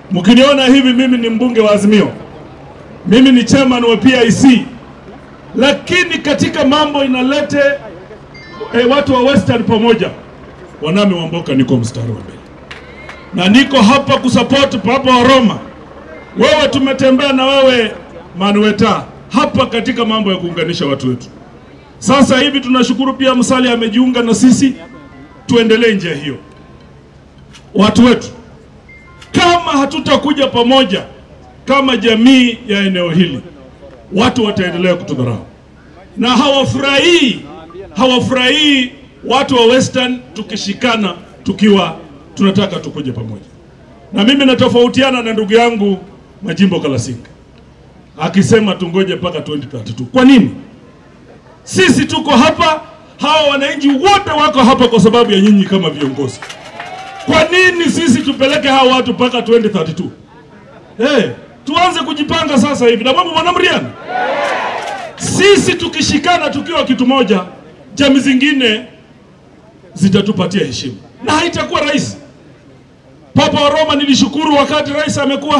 Mkiniona hivi, mimi ni mbunge wa Azimio, mimi ni chairman wa PIC, lakini katika mambo inalete eh, watu wa Western pamoja, wanami Wamboka, niko mstari wa mbele na niko hapa kusupport Papa wa Roma. Wewe tumetembea na wewe Manueta hapa katika mambo ya kuunganisha watu wetu. Sasa hivi tunashukuru pia Musalia amejiunga na sisi, tuendelee njia hiyo. Watu wetu, kama hatutakuja pamoja kama jamii ya eneo hili, watu wataendelea kutudharau na hawafurahii, hawafurahii watu wa Western tukishikana, tukiwa tunataka tukuje pamoja. Na mimi natofautiana na ndugu yangu Majimbo Kalasinga akisema tungoje mpaka 2032. Kwa nini? Sisi tuko hapa, hawa wananchi wote wako hapa kwa sababu ya nyinyi kama viongozi. Kwa nini sisi tupeleke hawa watu mpaka 2032? Hey, tuanze kujipanga sasa hivi na mambo mwanamriani. Sisi tukishikana tukiwa kitu moja, jamii zingine zitatupatia heshima na haitakuwa rahisi. Papa wa Roma nilishukuru wakati rais amekuwa